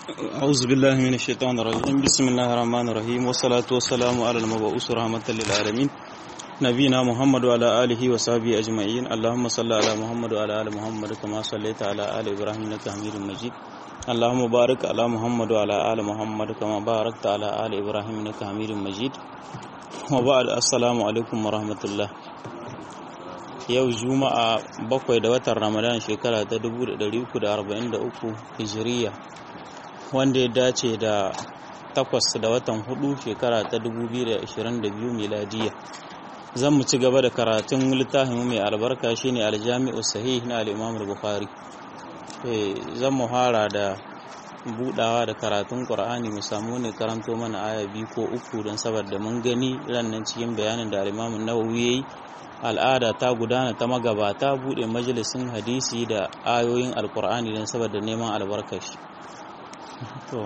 أعوذ بالله من الشيطان الرجيم بسم الله الرحمن الرحيم والصلاة والسلام على المبعوث رحمة للعالمين نبينا محمد وعلى آله وصحبه أجمعين اللهم صل على محمد وعلى آل محمد كما صليت على آل إبراهيم إنك حميد مجيد اللهم بارك على محمد وعلى آل محمد كما باركت على آل إبراهيم إنك حميد مجيد وبعد السلام عليكم ورحمة الله yau juma'a bakwai da watan ramadan shekara ta 1343 hijiriya wanda ya dace da takwas da watan hudu shekara ta 2022 miladiya zan mu ci gaba da karatun littafin mai albarka shine aljami'u sahih na al-imam bukhari zan mu fara da budawa da karatun qur'ani mu samu ne karanto mana aya biyu ko uku don saboda mun gani rannan cikin bayanin da al-imam nawawi yayi al'ada ta gudana ta magabata bude majalisin hadisi da ayoyin alkur'ani don saboda neman albarkashi to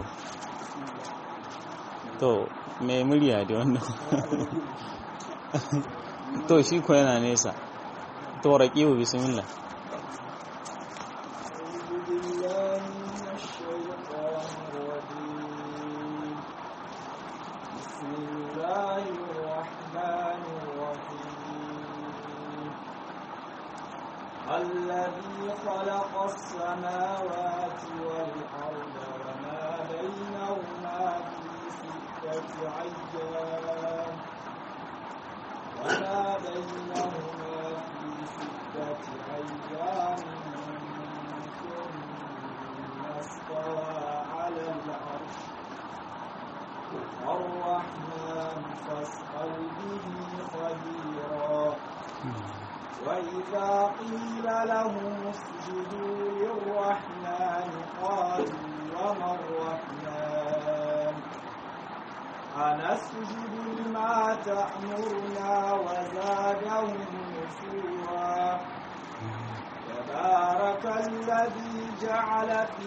to mai murya da wannan to shi ko yana nesa to raƙiwa bismillah الذي خلق السماوات والأرض وما بينهما في ستة أيام وما بينهما في ستة أيام ثم استوى على العرش الرحمن فاسأل به خبيرا وإذا قيل لهم اسجدوا للرحمن قالوا وما الرحمن أنسجد لما تأمرنا وزادهم نفورا تبارك الذي جعل في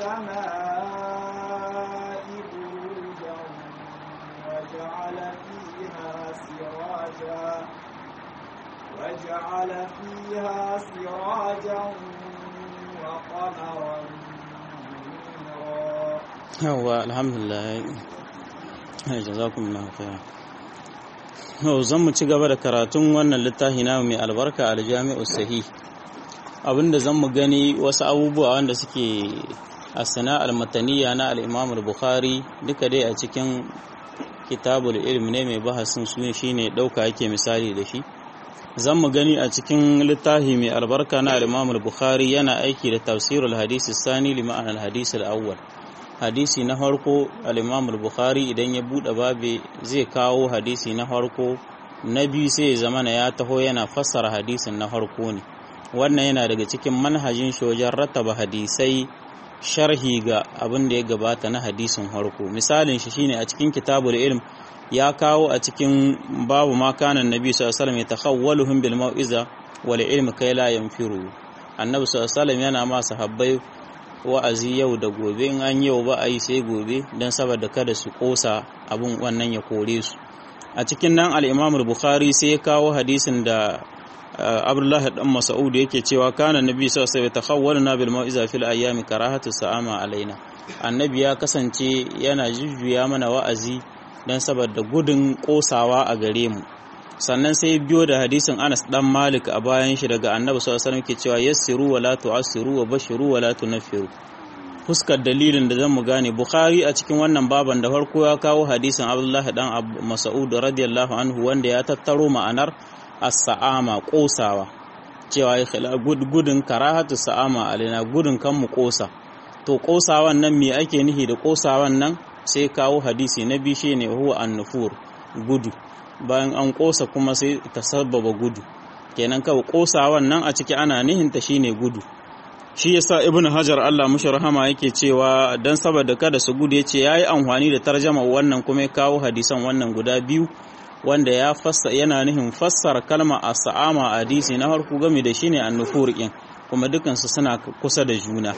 السماء بروجا وجعل فيها سراجا وجعل فيها سراجا وقمرا منيرا yawa alhamdulillah jazakumullahu khairan yau zan mu ci gaba da karatun wannan littafi na mai albarka aljami'u sahih abinda zan mu gani wasu abubuwa wanda suke asana almataniya na al-imam al-bukhari duka dai a cikin kitabul ilm ne mai bahasin su shine dauka yake misali da shi zan mu gani a cikin littafi mai albarka na al-Imam al-Bukhari yana aiki da tafsirul hadisi sani li ma'anar al-hadisi al-awwal hadisi na farko al-Imam al-Bukhari idan ya bude babe zai kawo hadisi na farko na biyu sai ya zamana ya taho yana fassara hadisin na farko ne wannan yana daga cikin manhajin shojan rattaba hadisai sharhi ga abin da ya gabata na hadisin farko misalin shi shine a cikin kitabul ilm ya kawo a cikin babu ma kana annabi sallallahu alaihi wasallam yatakhawwaluhum bil mau'iza wal ilmi kai la yanfiru annabi sallallahu alaihi wasallam yana ma sahabbai wa'azi yau da gobe in an yau ba a yi sai gobe dan saboda kada su kosa abun wannan ya kore su a cikin nan al-Imam al-Bukhari sai ya kawo hadisin da Abdullah dan Mas'ud yake cewa kana annabi sallallahu alaihi wasallam yatakhawwaluna bil mau'iza fil ayyami karahatu sa'ama alaina annabi ya kasance yana jujjuya mana wa'azi don saboda gudun kosawa a gare mu sannan sai biyo da hadisin Anas dan Malik a bayan shi daga Annabi sallallahu alaihi wasallam ke cewa yassiru wa la tu'assiru wa bashiru wa la tunaffiru fuskar dalilin da zan mu gane Bukhari a cikin wannan baban da farko ya kawo hadisin Abdullah dan Mas'ud radiyallahu anhu wanda ya tattaro ma'anar as-sa'ama kosawa cewa gudun karahatu sa'ama alaina gudun kan mu kosa to kosawan nan me ake nihi da kosawan nan sai kawo hadisi na biyu shi ne huwa annufur gudu bayan an kosa kuma sai ta sababa gudu kenan kawai kosawan nan a ciki ana nihinta shine gudu shi yasa ibnu hajar Allah mushi rahama yake cewa dan saboda kada su gudu yace yayi amfani da tarjama wannan kuma ya kawo hadisan wannan guda biyu wanda ya fassa yana nihin fassara kalma as-sa'ama hadisi na harku game da shine annufur din kuma dukansu suna kusa da juna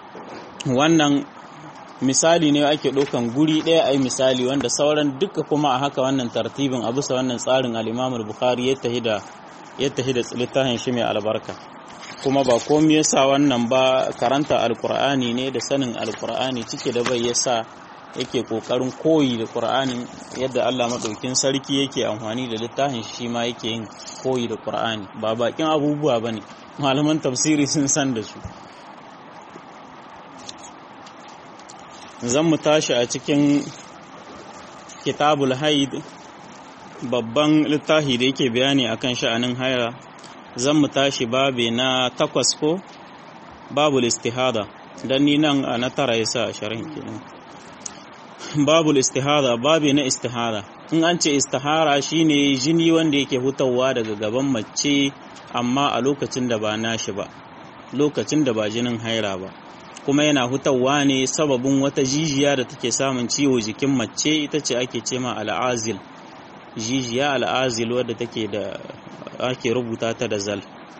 wannan misali ne ake ɗaukan guri ɗaya a yi misali wanda sauran duka kuma a haka wannan tartibin a bisa wannan tsarin al'imamul bukhari ya tahi da littafin shi mai albarka kuma ba komai yasa wannan ba karanta alkur'ani ne da sanin alkur'ani cike da bai yasa yake kokarin koyi da qur'anin yadda Allah madaukin sarki yake amfani da littafin shi ma yake yin koyi da qur'ani ba bakin abubuwa bane malaman tafsiri sun san da su zan mu tashi a cikin kitabul haid babban littafi da yake bayani akan sha'anin haira zan mu tashi babe na takwas ko babul istihada dan ni nan a na tara yasa a sharhin kenan babul istihada babe na istihada in an ce istihara shine jini wanda yake hutawa daga gaban mace amma a lokacin da ba nashi ba lokacin da ba jinin haira ba kuma yana hutawa ne sababin wata jijiya da take samun ciwo jikin mace ita ce ake ce ma al'azil jijiya al'azil wadda take da ake rubuta ta da zal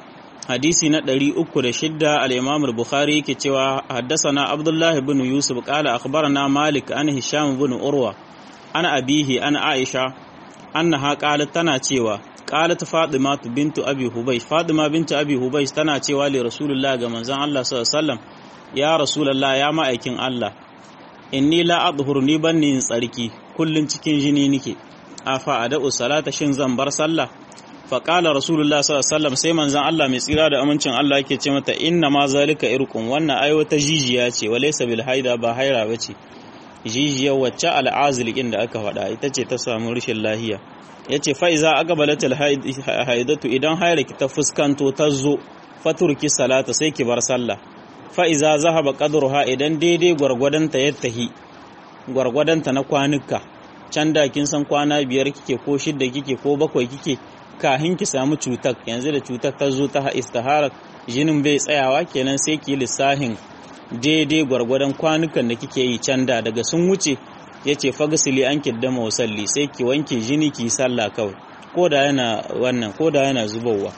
hadisi na 306 al-imam al-bukhari yake cewa haddathana abdullah ibn yusuf qala akhbarana malik an hisham ibn urwa ana abihi ana aisha annaha qalat tana cewa qalat fatima bintu abi hubaysh fatima bintu abi hubaysh tana cewa li rasulullah ga manzon Allah sallallahu alaihi wasallam ya rasulullah ya ma'aikin Allah inni la adhur ni banni in tsarki kullun cikin jini nike afa ada'u salata shin zan bar sallah fa qala rasulullah sallallahu alaihi wasallam sai manzon Allah mai tsira da amincin Allah yake ce mata inna ma zalika irqun wannan ai wata jijiya ce walaysa bil haida ba haira bace jijiyar wacce al'azil din da aka faɗa ita ce ta samu rashin lahiya yace fa iza aqbalatil haidatu idan haira ki ta fuskanto ta zo faturki salata sai ki bar sallah fa'iza zahaba ƙadurha idan daidai gwargwadonta ya tahi gwargwadonta na kwanuka can da kin san kwana biyar kike ko shidda kike ko bakwai kike kahin ki samu cutar yanzu da cutar ta zo ta istihara jinin bai tsayawa kenan sai ki lissahin daidai gwargwadon kwanukan da kike yi can da daga sun wuce ya ce fagasili an kiddama wasalli sai ki wanke jini ki sallah kawai ko da yana wannan ko da yana zubowa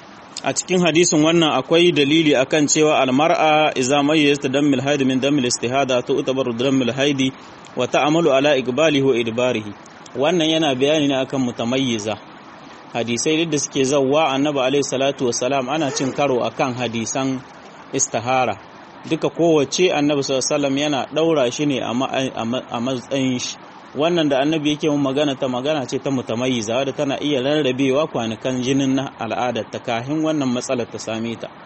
a cikin hadisin wannan akwai dalili akan cewa almar'a idza mayyazat dammil haid min dammil istihada to utabaru dammil haidi wa ta'amalu ala iqbalihi wa idbarihi wannan yana bayani ne akan mutamayyiza hadisai da suke zawwa annabi alaihi salatu wassalam ana cin karo akan hadisan istihara duka kowace annabi sallallahu alaihi yana daura shi ne a matsayin shi wannan da annabi yake mun magana ta magana ce ta mutamayyiza wadda tana iya rarrabewa kwanukan jinin na al'adar ta kahin wannan matsalar ta same ta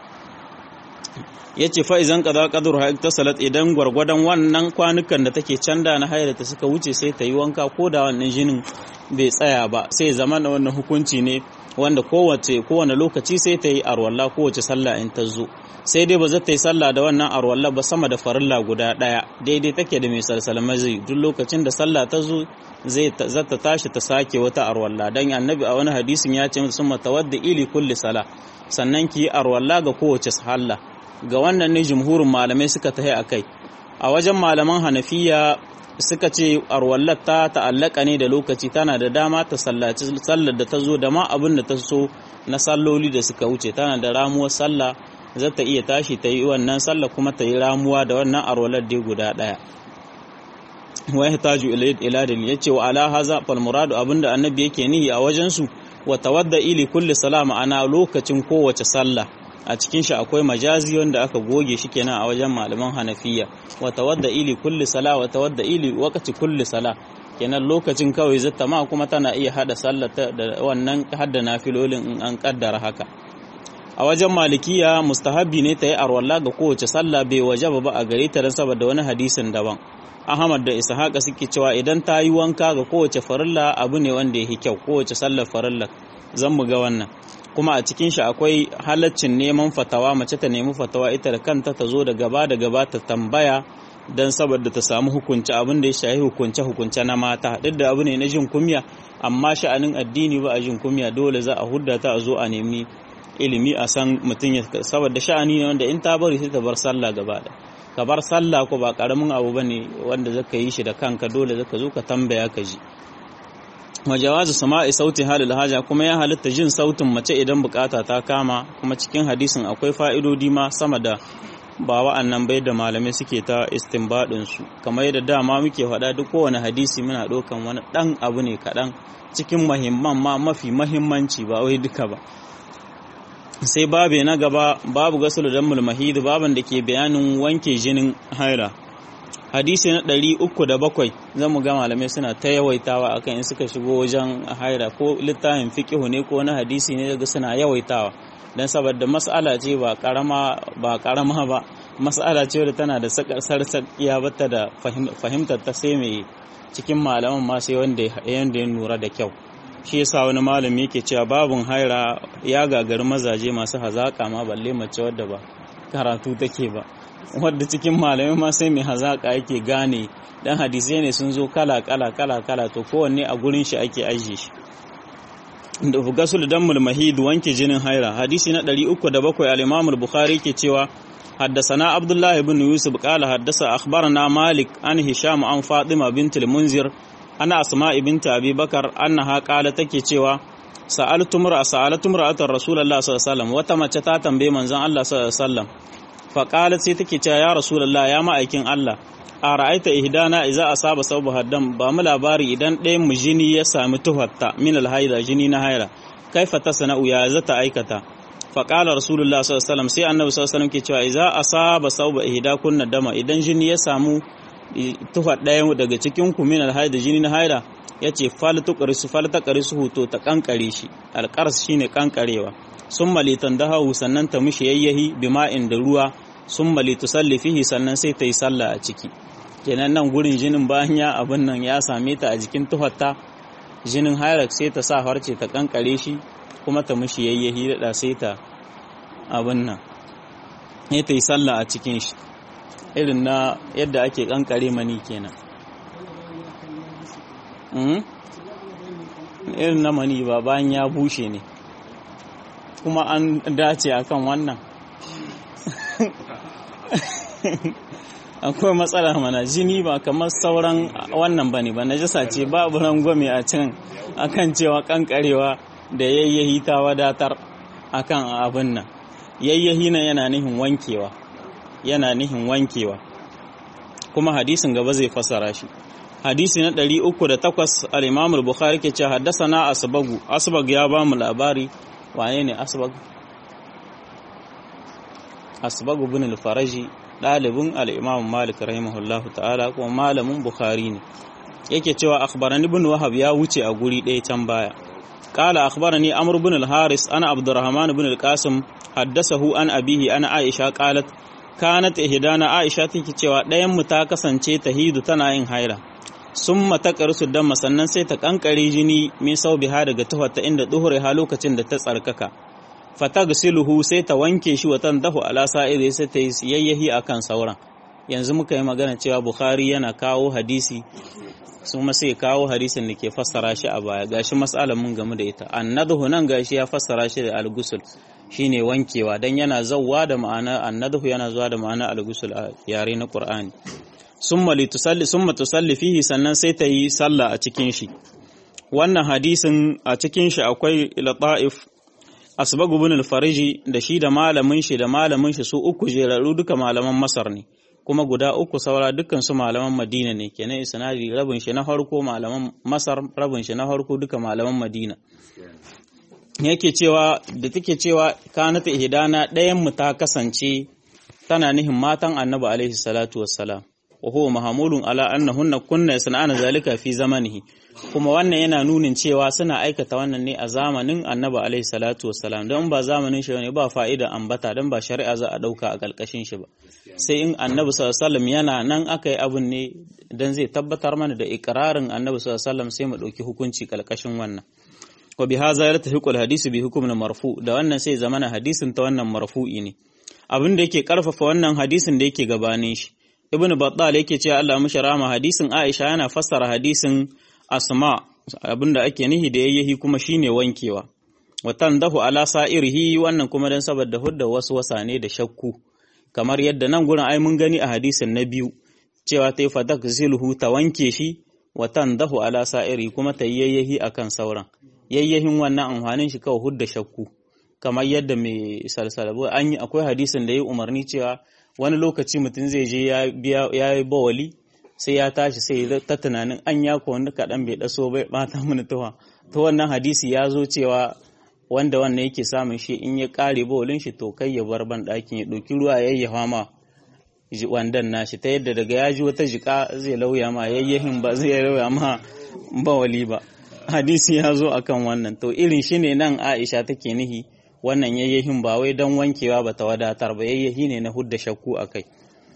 yace fa idan qada qadru ha iktasalat idan gwargwadon wannan kwanukan da take canda na haira ta suka wuce sai ta yi wanka ko da wannan jinin bai tsaya ba sai zama na wannan hukunci ne wanda kowace kowane lokaci sai ta yi arwalla kowace sallah in ta zo sai dai ba za ta yi sallah da wannan arwalla ba sama da farilla guda ɗaya daidai take da mai salsalma zai duk lokacin da sallah ta zo zai za ta tashi ta sake wata arwalla dan annabi a wani hadisin ya ce sun matawadda ili kulli sala sannan ki yi arwalla ga kowace sallah ga wannan ne jumhurin malamai suka tahi akai a wajen malaman hanafiya suka ce arwallar ta ta'allaka ne da lokaci tana da dama ta sallaci sallar da ta zo da ma abin da ta so na salloli da suka wuce tana da ramuwar sallah za ta iya tashi ta yi wannan sallah kuma ta yi ramuwa da wannan arwalar dai guda ɗaya wa yahtaju ila dalil yace wa ala haza fal muradu abinda annabi yake nihi a wajen su wa tawadda ili kulli salama ana lokacin kowace sallah a cikin shi akwai majazi wanda aka goge shi kenan a wajen malaman hanafiya wa tawadda ili kulli sala wa tawadda ili waqti kulli sala kenan lokacin kawai zata ma kuma tana iya hada sallar da wannan hadda nafilolin in an kaddara haka a wajen malikiya mustahabi ne ta yi arwalla ga kowace sallah bai wajaba ba a gare ta dan saboda wani hadisin daban Ahmad da Ishaqa suke cewa idan ta yi wanka ga kowace farilla abu ne wanda yake kyau kowace sallar farilla zan mu ga wannan kuma a cikin shi akwai halaccin neman fatawa mace ta nemi fatawa ita da kanta ta zo da gaba da gaba ta tambaya don saboda ta samu hukunci abin da ya shahi hukunce hukunce na mata duk da abu ne na jin kumya amma sha'anin addini ba a jin kumya dole za a hudda ta a zo a nemi ilimi a san mutum ya saboda sha'ani ne wanda in ta bari sai ta bar sallah gaba da ka bar sallah ko ba karamin abu bane wanda zaka yi shi da kanka dole zaka zo ka tambaya ka ji wa jawazu sama'i sauti halil haja kuma ya halitta jin sautin mace idan bukata ta kama kuma cikin hadisin akwai fa'idodi ma sama da ba wa'annan bai da malamai suke ta istinbadin su kamar yadda dama muke faɗa duk kowane hadisi muna ɗaukan wani ɗan abu ne kaɗan cikin mahimman ma mafi mahimmanci ba wai duka ba sai babe na gaba babu gasul dammul mahid baban da ke bayanin wanke jinin haira hadisi na ɗari uku da bakwai zan mu ga malamai suna ta yawaitawa akan in suka shigo wajen haira ko littafin fiqihu ne ko na hadisi ne daga suna yawaitawa dan saboda mas'ala ce ba karama ba karama ba mas'ala ce da tana da sarsakiya bata da fahimtar ta sai mai cikin malaman ma sai wanda ya nura da kyau shi yasa wani malami yake cewa babun haira ya gagari mazaje masu hazaka ma balle mace wadda ba karatu take ba wadda cikin malamai ma sai mai hazaka yake gane dan hadisai ne sun zo kala kala kala kala to kowanne a gurin shi ake ajiye shi da gasul dammul mahid wanke jinin haira hadisi na 307 al-imam al-bukhari ke cewa حدثنا عبد الله بن يوسف قال حدث أخبرنا مالك عن هشام عن فاطمة بنت المنذر أنا أسماء بنت أبي بكر أنها قالت تكي cewa سألت امرأة سألت امرأة رسول الله صلى الله عليه وسلم وتمت ta tambaye manzon Allah sallallahu alaihi wasallam فقالت sai take cewa ya rasulullah ya ma'aikin Allah a ra'aita ihdana idza asaba sabu haddam ba mu labari idan ɗayan mu jini ya sami tuhatta min alhaida jini na haira kaifa tasna'u ya zata aikata faƙalar rasulullah sallallahu sai annabi sallallahu ke cewa iza asaba sauba ihda kunna dama idan jini ya samu tufa ɗaya daga cikin ku min alhaid jini na haida yace fal tuqrisu fal taqrisu to ta kankare shi alqars shine kankarewa summa litandahu sannan ta mishi yayyahi bima'in da ruwa summa litusalli fihi sannan sai ta yi sallah a ciki kenan nan gurin jinin bayan ya abin nan ya same ta a jikin tuhatta jinin hairak sai ta sa harce ta kankare shi kuma ta mishi yayyahi da sai ta abin nan ya ta yi sallah a cikin shi irin na yadda ake kankare mani kenan irin na mani ba bayan ya bushe ne kuma an dace akan wannan akwai matsala mana jini ba kamar sauran wannan bane ba najasa ce babu rangwame a can akan cewa kankarewa da yayyahi ta wadatar akan abin nan yayyahi nan yana nihin wankewa yana nihin wankewa kuma hadisin gaba zai fasara shi hadisi na 308 al-Imam al-Bukhari ke cewa haddathana Asbagu Asbag ya ba mu labari wane ne Asbag Asbag ibn al-Faraji dalibin al-Imam Malik rahimahullahu ta'ala kuma malamin Bukhari ne yake cewa akhbarani ibn Wahab ya wuce a guri ɗaya can baya قال أخبرني أمر بن الحارس أنا عبد الرحمن بن القاسم حدثه عن أبيه أنا عائشة قالت كانت إهدانا عائشة تكي cewa ɗayan mu ta kasance tahidu tana yin haira summa taqrusu damma sannan sai ta kankare jini min saubiha daga tufarta inda duhure ha lokacin da ta tsarkaka fatagsiluhu sai ta wanke shi watan dahu ala sa'iri sai ta yi yayyahi akan sauran yanzu muka yi magana cewa Bukhari yana kawo hadisi su ma sai kawo hadisin da ke fassara shi a baya gashi mas'alar mun game da ita annadhu nan gashi ya fassara shi da al-ghusl shine wankewa dan yana zawwa da ma'ana annadhu yana zuwa da ma'ana al-ghusl a yare na Qur'ani summa litusalli summa tusalli fihi sannan sai ta yi sallah a cikin shi wannan hadisin a cikin shi akwai lata'if asbag ibn al-fariji da shi da malamin shi da malamin shi su uku jeraru duka malaman Masar ne kuma guda uku saura dukkan su malaman Madina ne kenan isnadi rabin shi na farko malaman Masar rabin shi na farko duka malaman Madina yake cewa da take cewa kanata ihdana ɗayan mu ta kasance tana nihin matan Annabi alaihi salatu wassalam wa huwa mahmulun ala annahunna kunna yasna'ana zalika fi zamanihi kuma wannan yana nunin cewa suna aikata wannan ne a zamanin Annabi alaihi salatu wassalam don ba zamanin shi ne ba fa'ida ambata don ba shari'a za a dauka a kalkashin shi ba sai in Annabi sallallahu alaihi yana nan aka yi abun ne dan zai tabbatar mana da ikrarin Annabi sallallahu alaihi sai mu dauki hukunci kalkashin wannan wa bi hadha yartahiqul hadisi bi hukmin marfu da wannan sai zamana hadisin ta wannan marfu'i ne abin da yake karfafa wannan hadisin da yake gabanin shi ibnu battal yake cewa Allah mishi rahama hadisin Aisha yana fassara hadisin Asma abinda ake nihi da yayyahi kuma shine wankewa watan dahu ala sa'irihi wannan kuma dan saboda hudda wasu wasane da shakku kamar yadda nan gurin ai mun gani a hadisin na biyu cewa ta yi fadak zilhu ta wanke shi watan dahu ala sa'iri kuma ta yayyahi akan sauran yayyahin wannan amfanin shi kawai hudda shakku kamar yadda mai salsalabu an yi akwai hadisin da ya umarni cewa wani lokaci mutum zai je ya yi bawali sai ya tashi sai ta tunanin an ya ko wani kaɗan bai ɗaso bai ɓata mana tuwa to wannan hadisi ya zo cewa wanda wannan yake samun shi in ya kare bawalin shi to kai ya bar ban ɗakin ya ɗauki ruwa ya yayyafa ma wandan nashi ta yadda daga ya ji wata jika zai lauya ma yayyahin ba zai lauya ma bawali ba hadisi ya zo akan wannan to irin shi ne nan aisha take nihi wannan yayyahin ba wai don wankewa ba ta wadatar ba yayyahi ne na hudda shakku a kai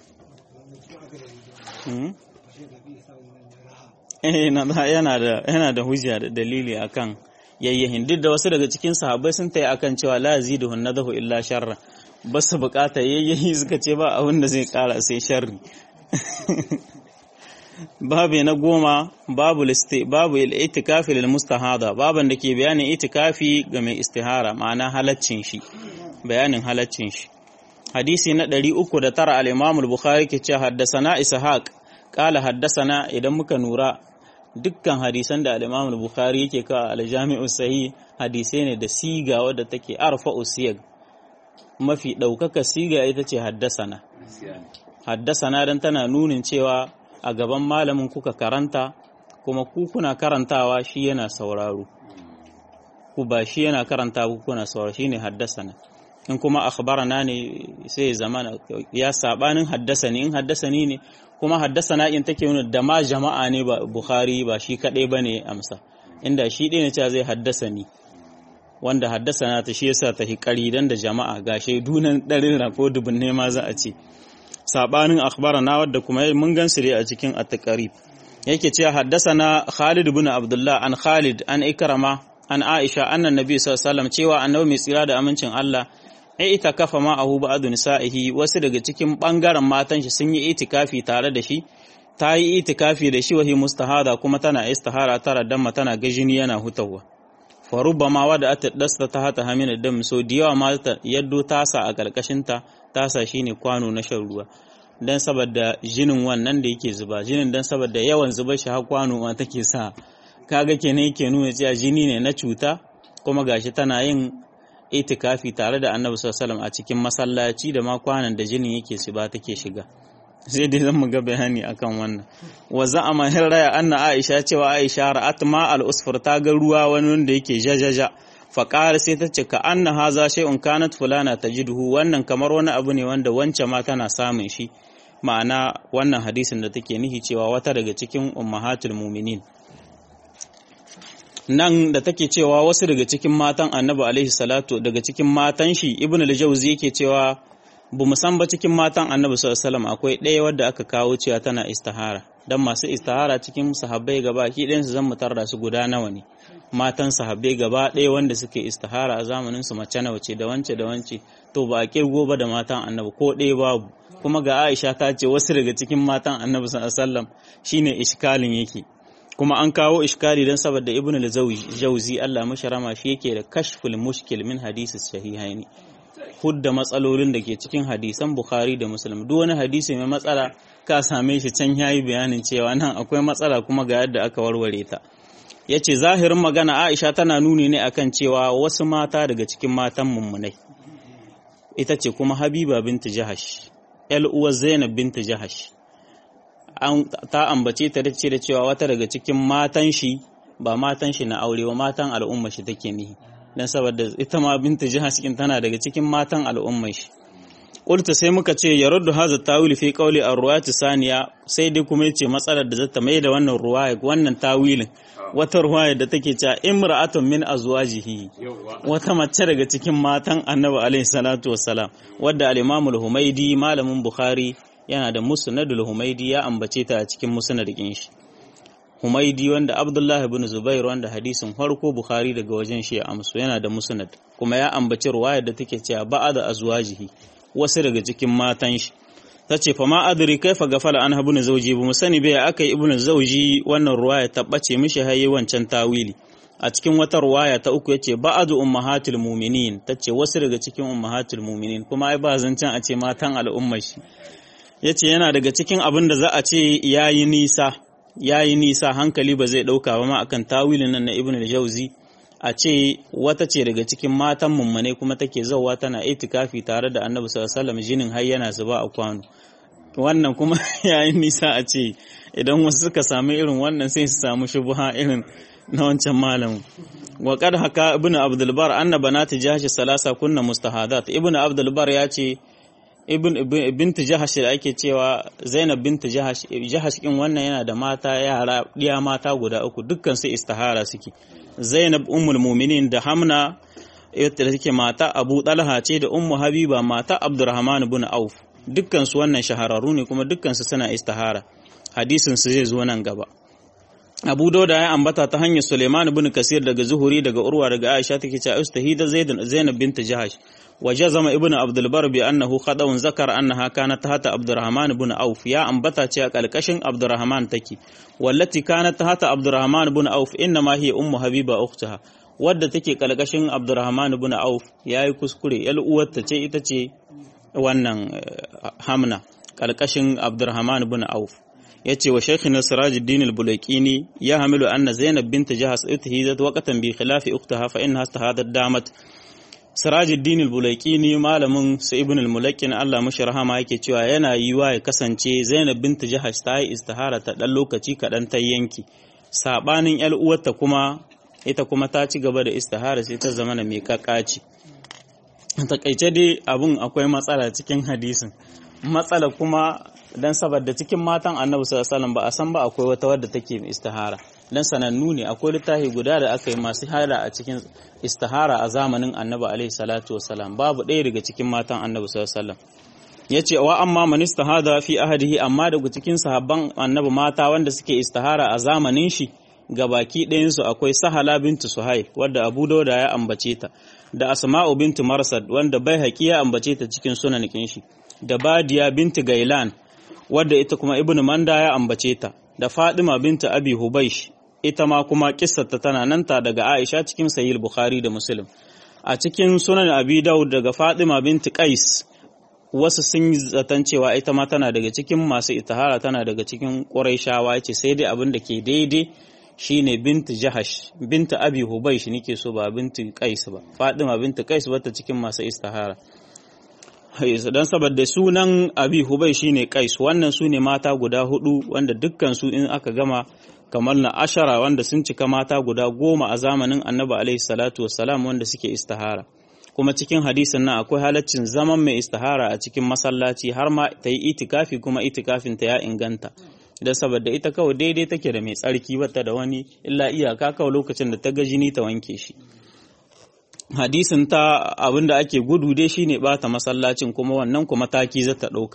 yana da hujja da dalili akan yayyahin duk da wasu daga cikin sahabbai sun tayi akan cewa la yaziduhu nadahu illa sharra ba su bukata yayyahi suka ce ba abin da zai kara sai sharri babu na goma babu listi babu itikafi lil mustahada baban da ke bayanin itikafi ga mai istihara ma'ana halaccin shi bayanin halaccin shi hadisi na 309 al-Imam al-Bukhari ke cewa haddasana Ishaq qala haddasana idan muka nura dukkan hadisan da al-Imam al-Bukhari yake ka al-Jami'u Sahih hadisai ne da siga wadda take arfa'u siyag mafi daukaka siga ita ce haddasana haddasana dan tana nunin cewa a gaban malamin kuka karanta kuma ku kuna karantawa shi yana sauraro ku ba shi yana karanta ku kuna sauraro shine haddasana in kuma akhbarana ne sai ya zama ya sabanin haddasani in haddasani ne kuma haddasana in take nuna da ma jama'a ne ba Bukhari ba shi kadai bane amsa inda shi ɗaya ne cewa zai haddasani wanda haddasana ta shi yasa ta hikari dan da jama'a ga shaidunan ɗarin ko dubun ne ma za a ce sabanin akhbarana wadda kuma mun gansu dai a cikin at-taqrib yake cewa haddasana Khalid ibn Abdullah an Khalid an Ikrama an Aisha annan Nabi sallallahu alaihi wasallam cewa annabi mai tsira da amincin Allah ai ita kafa ma ahu ba'du nisa'ihi wasu daga cikin bangaren matan shi sun yi itikafi tare da shi ta yi itikafi da shi wahi mustahada kuma tana istihara tara damma tana gajini yana hutawa fa rubbama wada ata dasta ta hata hamina dam so da yawa ma yaddo tasa a karkashin ta tasa shine kwano na shan ruwa dan saboda jinin wannan da yake zuba jinin dan saboda yawan zuba shi har kwano ma take sa kaga kenan yake nuna cewa jini ne na cuta kuma gashi tana yin itikafi tare da annabi sallallahu a cikin masallaci da ma kwanan da jinin yake su ba take shiga sai dai zan ga bayani akan wannan wa za'ama hirraya anna aisha cewa aisha ra'at ma al-usfur ta ga ruwa wani wanda yake jajaja fa qala sai ta ce ka anna haza shay'un kanat fulana tajiduhu wannan kamar wani abu ne wanda wance ma tana samun shi ma'ana wannan hadisin da take nihi cewa wata daga cikin ummahatul mu'minin nan da take cewa wasu daga cikin matan annabi alaihi salatu daga cikin matan shi ibn al-jawzi yake cewa bu musan ba cikin matan annabi sallallahu alaihi wasallam akwai ɗaya wadda aka kawo cewa tana istihara dan masu istihara cikin sahabbai gaba ki ɗayan su zan mutar da su guda nawa ne matan sahabbai gaba ɗaya wanda suke istihara a zamanin su mace nawa ce da wance da wance to ba a kirgo ba da matan annabi ko ɗaya babu kuma ga Aisha ta ce wasu daga cikin matan annabi sallallahu alaihi wasallam shine iskalin yake kuma an kawo iskali don saboda ibn al-jawzi Allah mashi rama shi yake da kashful mushkil min hadisi sahihaini hudda matsalolin da ke cikin hadisan bukhari da muslim duk wani hadisi mai matsala ka same shi can yayi bayanin cewa nan akwai matsala kuma ga yadda aka warware ta yace zahirin magana Aisha tana nuni ne akan cewa wasu mata daga cikin matan mummunai ita ce kuma Habiba binti Jahash ƴar uwar Zainab binti Jahash ta ambace ta ce da cewa wata daga cikin matan shi ba matan shi na aure ba matan al'umma shi take nihi dan saboda ita ma binta jihar cikin tana daga cikin matan al'umma shi qultu sai muka ce ya raddu hadha tawil fi qawli ar-ruwayat saniya sai dai kuma yace matsalar da zata mai da wannan ruwaya wannan tawilin wata ruwaya da take cewa imra'atun min azwajihi wata mace daga cikin matan annabi alaihi salatu wassalam wadda al-imam al-humaidi malamin bukhari yana da musnadul humaidi ya ambace ta a cikin musnadin shi humaidi wanda abdullahi ibn zubair wanda hadisin farko bukhari daga wajen shi ya amsu yana da musnad kuma ya ambaci ruwayar da take cewa ba'ada azwajihi wasu daga cikin matan shi tace fa ma adri kaifa gafala an ibn zawji bu musani bai akai ibn zawji wannan ruwaya tabbace mishi hayi wancan tawili a cikin wata ruwaya ta uku yace ba'adu ummahatul mu'minin tace wasu daga cikin ummahatul mu'minin kuma ai ba zancen a ce matan al'ummar shi ya ce yana daga cikin abin da za a ce ya yi nisa ya yi nisa hankali ba zai ɗauka ba ma akan tawilin nan na ibn al-jauzi a ce wata ce daga cikin matan mummune kuma take zauwa tana itikafi tare da annabi sallallahu alaihi wasallam jinin har yana zuba a kwano wannan kuma ya yi nisa a ce idan wasu suka sami irin wannan sai su samu shubuha irin na wancan malamin wa qad haka ibnu abdul bar anna banati jahash salasa kunna mustahadat ibnu abdul bar ya ce ibn bint jahash da ake cewa zainab bint jahash jahash kin wannan yana da mata yara diya mata guda uku dukkan su istihara suke zainab ummul mu'minin da hamna ita take mata abu talha ce da ummu habiba mata abdurrahman ibn auf dukkan su wannan shahararru ne kuma dukkan su suna istihara hadisin su zai zo nan gaba Abu Dauda ya ambata ta hanyar Suleiman ibn Kasir daga Zuhuri daga Urwa daga Aisha take cewa Ustahida Zainab bint Jahash wa jazama ibn Abdul Bar bi annahu khadawun zakar annaha kanat tahta Abdurrahman ibn Auf ya ambata cewa kalkashin Abdurrahman take wallati kanat tahta Abdurrahman ibn Auf inna ma hiya ummu Habiba ukhtaha wadda take kalkashin Abdurrahman ibn Auf yayi kuskure yal uwarta ce ita ce wannan Hamna kalkashin Abdurrahman ibn Auf yace wa shaykhina Sirajuddin al-Bulaqini ya hamilu anna Zainab bint Jahas uthidat waqtan bi khilafi ukhtaha fa innaha istahadat damat Sirajuddin al-Bulaqini malamin sa Ibn al-Mulaqin Allah mashi rahama yake cewa yana yiwa ya kasance Zainab bint Jahas ta yi istihara ta dan lokaci kadan ta yanki sabanin yar uwarta kuma ita kuma ta ci gaba da istihara sai ta zama mai kakaci takaice dai abun akwai matsala cikin hadisin matsala kuma dan saboda cikin matan annabi sallallahu alaihi wasallam ba a san ba akwai wata wadda take istihara dan sanannu ne akwai littafi guda da aka yi masu hada a cikin istihara a zamanin annabi alaihi salatu wasallam babu ɗaya daga cikin matan annabi sallallahu alaihi wasallam yace wa amma man istihada fi ahadihi amma daga cikin sahabban annabi mata wanda suke istihara a zamanin shi gabaki ɗayan su akwai sahala bintu suhaib wadda abu dauda ya ambace ta da asma'u bintu marsad wanda bai haƙi ya ambace ta cikin sunan shi da badiya bintu gailan wadda ita kuma ibn manda ya ambace ta da fadima binta abi hubaish ita ma kuma kissarta tana nan ta daga aisha cikin sahih bukhari da muslim a cikin sunan abi daud daga fadima binti qais wasu sun yi zaton cewa ita ma tana daga cikin masu itahara tana daga cikin quraishawa yace sai dai abin da ke daidai shine binti jahash binta abi hubaish nake so ba binti qais ba fadima binti qais bata cikin masu istihara don saboda sunan abi hubai shine kais wannan su ne mata guda hudu wanda dukkan su in aka gama kamar na ashara wanda sun cika mata guda goma a zamanin annabi alaihi salatu wassalam wanda suke istihara kuma cikin hadisin nan akwai halaccin zaman mai istihara a cikin masallaci har ma ta yi itikafi kuma itikafin ta ya inganta da saboda ita kawai daidai take da mai tsarki bata da wani illa iyaka kawai lokacin da ta ga jini ta wanke shi hadisin ta abinda ake gudu dai shine bata masallacin kuma wannan kuma taki za ta ɗauka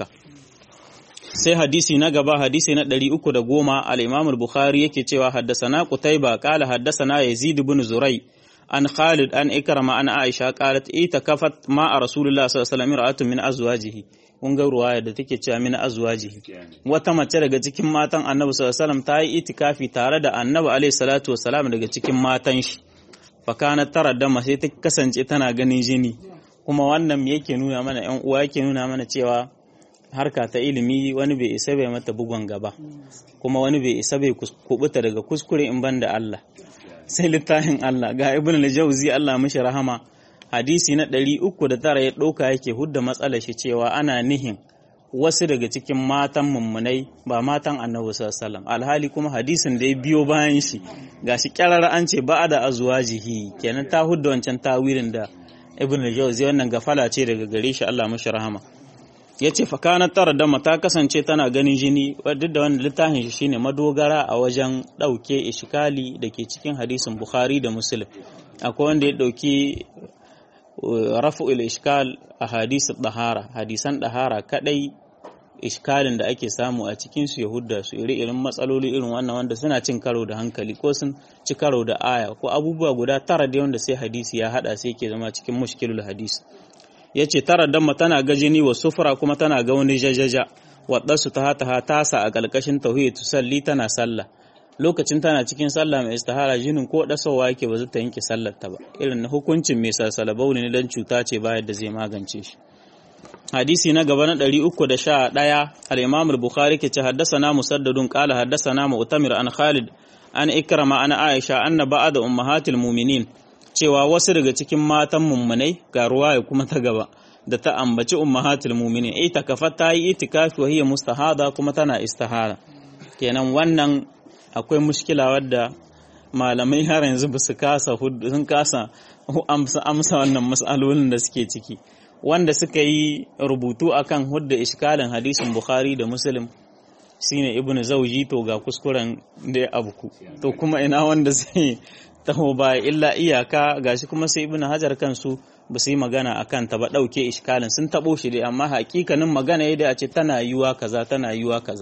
sai hadisi na gaba hadisi na 310 al-Imam al-Bukhari yake cewa haddasana Qutayba qala haddasana Yazid ibn Zurai an Khalid an Ikrama an Aisha qalat ita kafat ma a Rasulullah sallallahu alaihi wasallam ra'atun min azwajihi kun ga ruwaya da take cewa min azwajihi wata mace daga cikin matan Annabi sallallahu alaihi wasallam ta yi itikafi tare da Annabi alaihi salatu wasallam daga cikin matan shi fakana tara dama sai ta kasance tana ganin jini kuma wannan me yake nuna mana yan uwa yake nuna mana cewa harka ta ilimi wani bai isa bai mata bugon gaba kuma wani bai isa bai kubuta daga kuskure in ban da Allah sai littafin Allah ga ibn al-jawzi Allah mishi rahama hadisi na ɗari uku da tara ya ɗauka yake hudda matsalar shi cewa ana nihin wasu daga cikin matan mummunai ba matan annabi sallallahu alhali kuma hadisin da ya biyo bayan shi gashi kyarar an ce ba da azwajihi kenan ta hudda wancan tawilin da ibn al-jawzi wannan gafala ce daga gare shi Allah mashi rahama yace fa kana tara da ta kasance tana ganin jini duk da wannan littafin shi shine madogara a wajen dauke ishkali da ke cikin hadisin bukhari da muslim akwai wanda ya dauki rafu'ul ishkal a hadisi dahara hadisan dahara kadai iskalin da ake samu a cikin su yahudda su iri irin matsaloli irin wannan wanda suna cin karo da hankali ko sun ci karo da aya ko abubuwa guda tara da wanda sai hadisi ya hada sai ke zama cikin mushkilul hadisi yace tara damma tana ga jini wa sufura kuma tana ga wani jajaja wadda su ta hata tasa a kalkashin tauhid tusalli tana sallah lokacin tana cikin sallah mai istihara jinin ko dasowa yake ba zai ta yanke sallar ta ba irin na hukuncin mai salsalabau ne dan cuta ce ba yadda zai magance shi hadisi na gaba na 311 al-imam al-bukhari ke ce haddathana musaddadun qala haddathana mu'tamir an khalid an ikrama an aisha anna ba'da ummahatil mu'minin cewa wasu daga cikin matan mummunai ga ruwaya kuma ta gaba da ta ambaci ummahatil mu'minin ita kafa ta yi itikafi wa hiya mustahada kuma tana istihara kenan wannan akwai mushkila wadda malamai har yanzu ba su kasa sun kasa amsa wannan matsalolin da suke ciki wanda suka yi rubutu akan hudda iskalin hadisin bukhari da muslim shine ibnu zauji to ga kuskuren da ya abuku to kuma ina wanda zai taho ba illa iyaka gashi kuma sai ibnu hajar kansu ba su yi magana akan ta ba dauke iskalin sun tabo shi dai amma hakikanin magana yadda a ce tana yiwa kaza tana yiwa kaza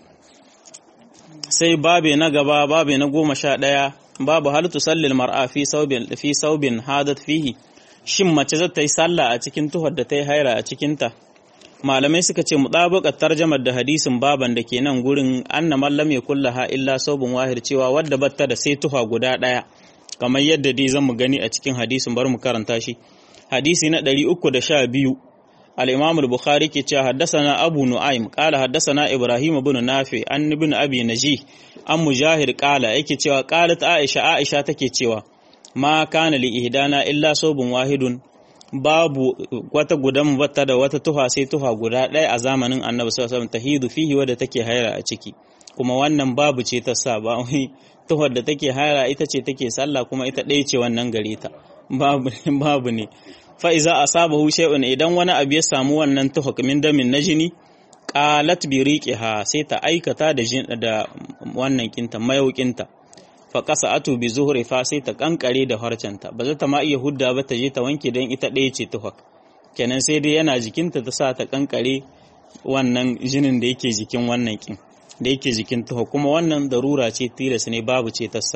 sai babe na gaba babe na goma sha ɗaya babu hal tusallil mar'a fi saubin fi saubin hadat fihi shin mace za ta yi sallah a cikin tuhar da ta yi haira a cikinta malamai suka ce mutabaqat tarjamar da hadisin baban da ke nan gurin anna man lam yakullaha illa saubun wahir cewa wadda batta da sai tuha guda ɗaya kamar yadda dai zan mu gani a cikin hadisin bar mu karanta shi hadisi na 312 الإمام البخاري كي حدثنا أبو نعيم قال حدثنا إبراهيم بن نافع عن ابن أبي نجيه أم مجاهد قال إكي تيوا قالت عائشة عائشة تكي تيوا ما كان لإهدانا إلا صوب واحد babu wata gudan wata da wata tuha sai tuha guda ɗaya a zamanin annabi sallallahu alaihi wasallam tahidu fihi wadda take haira a ciki kuma wannan babu ce ta sa ba wai tuhar da take haira ita ce take sallah kuma ita ɗaya ce wannan gare ta babu babu ne fa'iza a saba shay'un idan wani abu ya samu wannan tuhuk min damin na jini qalat bi riqiha sai ta aikata da da wannan kinta mayaukinta fa qasa'atu bi zuhri fa sai ta kankare da harcenta ba za ta ma iya hudda ba ta je ta wanke dan ita ɗaya ce tuhuk kenan sai dai yana jikinta ta sa ta kankare wannan jinin da yake jikin wannan kin da yake jikin tuhuk kuma wannan darura ce tilas ne babu ce tassa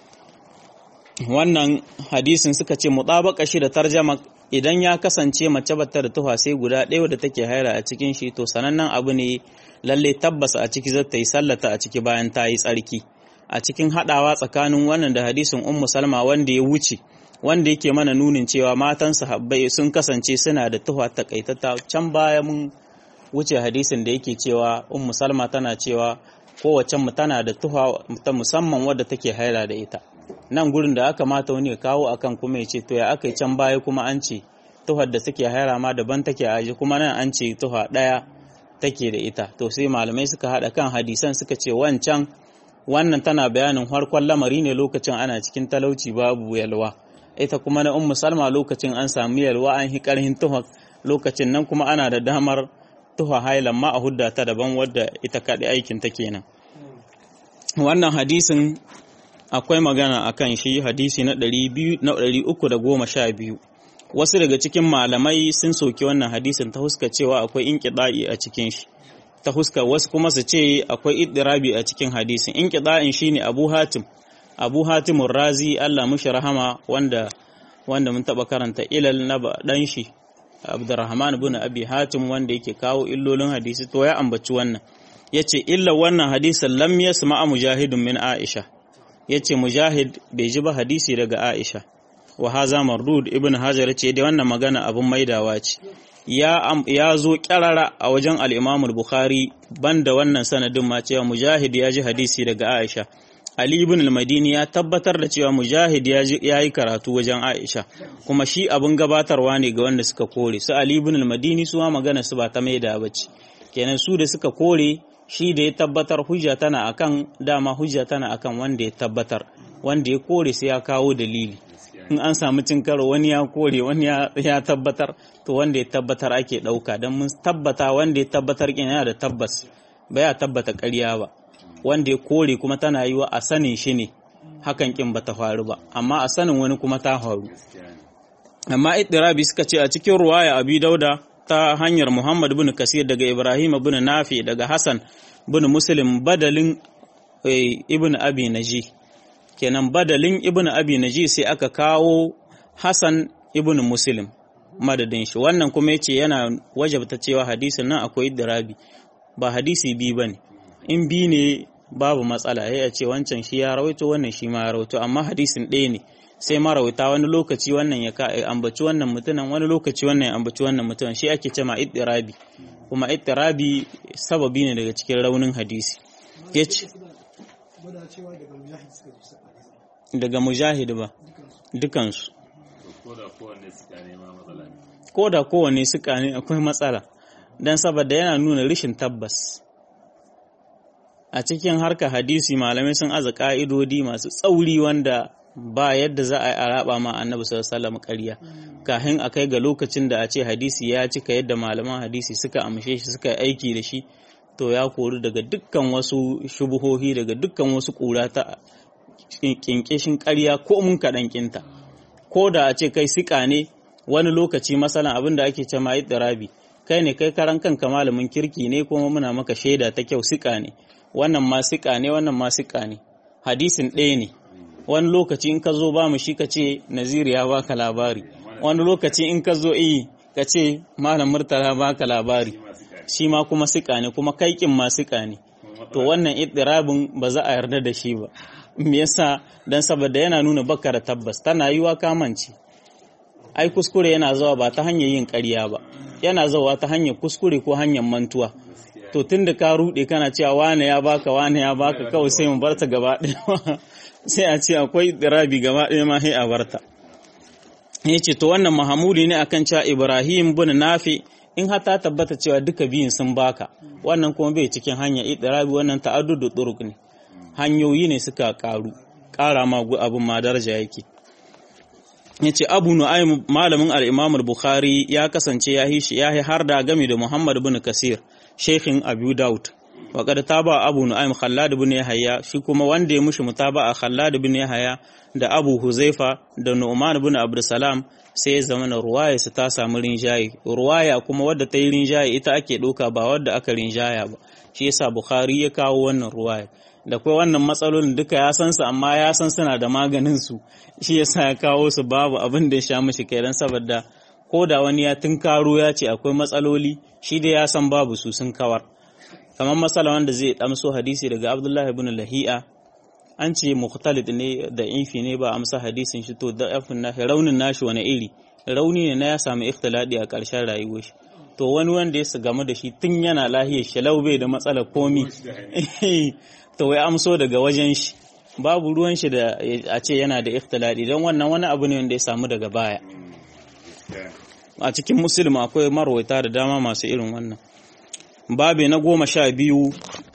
wannan hadisin suka ce mutabaka shi da tarjama idan ya kasance mace bata da tuha sai guda ɗaya da take haira a cikin shi to sanannen abu ne lalle tabbas a ciki zata yi sallata a ciki bayan ta yi tsarki a cikin haɗawa tsakanin wannan da hadisin ummu salma wanda ya wuce wanda yake mana nunin cewa matan sahabbai sun kasance suna da tuha takaitata can baya mun wuce hadisin da yake cewa ummu salma tana cewa kowace mu tana da tuha ta musamman wadda take haira da ita nan gurin da aka mata wani ya kawo akan kuma ya ce to ya aka yi can baya kuma an ce tuhar da take haira ma daban take aji kuma nan an ce tuha ɗaya take da ita to sai malamai suka haɗa kan hadisan suka ce wancan wannan tana bayanin harkon lamari ne lokacin ana cikin talauci babu yalwa ita kuma na ummu salma lokacin an samu yalwa an hi karhin tuhar lokacin nan kuma ana da damar tuha hailan ma a hudda ta daban wadda ita kaɗai aikin ta kenan wannan hadisin akwai magana a kan shi hadisi na 312 wasu daga cikin malamai sun soki wannan hadisin ta huska cewa akwai inkida'i a cikin shi ta huska wasu kuma su ce akwai iddirabi a cikin hadisin inkida'in shine Abu Hatim Abu Hatim Razi Allah mushi rahama wanda wanda mun taba karanta ilal na dan shi Abdurrahman ibn Abi Hatim wanda yake kawo illolin hadisi to ya ambaci wannan yace illa wannan hadisin lam yasma mujahidun min Aisha ya ce mujahid bai ji ba hadisi daga aisha wa haza mardud ibn hajar ce da wannan magana abin maidawa ce ya zo kyarara a wajen al'imamul bukhari banda wannan sanadin ma cewa mujahid ya ji hadisi daga aisha ali ibn al-madini ya tabbatar da cewa mujahid ya yi karatu wajen aisha kuma shi abin gabatarwa ne ga wanda suka kore su ali ibn al-madini su ma magana su ba ta maida ba ce kenan su da suka kore shi da ya tabbatar hujja tana akan dama hujja tana akan wanda ya tabbatar wanda ya kore sai ya kawo dalili in an samu cin karo wani ya kore wani ya tabbatar to wanda ya tabbatar ake ɗauka don mun tabbata wanda ya tabbatar kin yana da tabbas ba ya tabbata ƙarya ba wanda ya kore kuma tana yi wa a sanin shi ne hakan kin ba ta faru ba amma a sanin wani kuma ta faru amma ittirabi suka ce a cikin ruwaya abi dauda ta hanyar Muhammad bin Kasir daga Ibrahim bin Nafi daga Hassan bin Muslim badalin Ibn Abi Naji kenan badalin Ibn Abi Naji sai aka kawo Hassan Ibn Muslim madadin shi wannan kuma yace yana wajabta cewa hadisin nan akwai idrabi ba hadisi bi bane in bi ne babu matsala ya ce wancan shi ya rawaito wannan shi ma ya rawaito amma hadisin ɗaya ne sai marawita wani lokaci wannan ya ka ambaci wannan mutumin wani lokaci wannan ya ambaci wannan mutumin shi ake cema ittirabi kuma ittirabi sababi ne daga cikin raunin hadisi yace daga mujahid ba dukansu ko da kowanne suka ne akwai matsala don saboda yana nuna rishin tabbas a cikin harka hadisi malamai sun aza ka'idodi masu tsauri wanda ba yadda za a yi a raba ma annabi sallallahu alaihi wasallam ƙarya kafin a kai ga lokacin da a ce hadisi ya cika yadda malaman hadisi suka amshe shi suka aiki da shi to ya kori daga dukkan wasu shubuhohi daga dukkan wasu ƙura ta kinkishin ƙarya ko mun kaɗan kinta ko da a ce kai siƙa ne wani lokaci masalan abin da ake ce ma rabi kai ne kai karan kanka malamin kirki ne kuma muna maka shaida ta kyau siƙa ne wannan ma siƙa ne wannan ma siƙa ne hadisin ɗaya ne wani lokaci in ka zo ba mu shi ka ce naziri ya baka labari wani lokaci in ka zo iyi ka ce malam murtala baka labari shi ma kuma siƙa ne kuma kaikin ma siƙa ne to wannan idirabin ba za a yarda da shi ba me yasa dan saboda yana nuna baka da tabbas tana yiwa kamanci ai kuskure yana zuwa ba ta hanyar yin ƙarya ba yana zuwa ta hanyar kuskure ko hanyar mantuwa to tunda ka rude kana cewa wane ya baka wane ya baka kawai sai mu barta gaba ɗaya sai a ce akwai dirabi gaba ɗaya ma sai a barta ya ce to wannan mahamuli ne akan cewa ibrahim bin nafi in har ta tabbata cewa duka biyun sun baka wannan kuma bai cikin hanya idirabi wannan ta'addudu turuk ne hanyoyi ne suka karu kara ma abin ma daraja yake yace Abu Nu'aym malamin al-Imam al-Bukhari ya kasance ya hishi ya har da game da Muhammad bin Kasir Sheikhin Abu Daud wa qad taba Abu Nu'aym Khallad bin Yahya shi kuma wanda ya mushi mutaba'a Khallad bin Yahya da Abu Huzaifa da Nu'man bin Abdussalam sai ya zama na ruwaya su ta samu rinjaye ruwaya kuma wadda ta yi rinjaye ita ake ɗauka ba wadda aka rinjaya ba shi yasa Bukhari ya kawo wannan ruwaya da kai wannan matsalolin duka ya san su amma ya san suna da maganin su shi yasa ya kawo su babu abin da ya sha mishi kai dan saboda ko da wani ya tunkaro ya ce akwai matsaloli shi da ya san babu su sun kawar kamar matsala wanda zai damso hadisi daga Abdullah ibn Lahi'a an ce mukhtalid ne da infi ne ba amsa hadisin shi to da afin na raunin nashi wani iri rauni ne na ya samu ikhtiladi a ƙarshen rayuwar shi to wani wanda ya gamu da shi tun yana lahiyar shalau bai da matsalar komi to wai amso daga wajen shi babu ruwan shi da a ce yana da ikhtiladi don wannan wani abu ne wanda ya samu daga baya a cikin musulmi akwai marwaita da dama masu irin wannan babe na goma sha biyu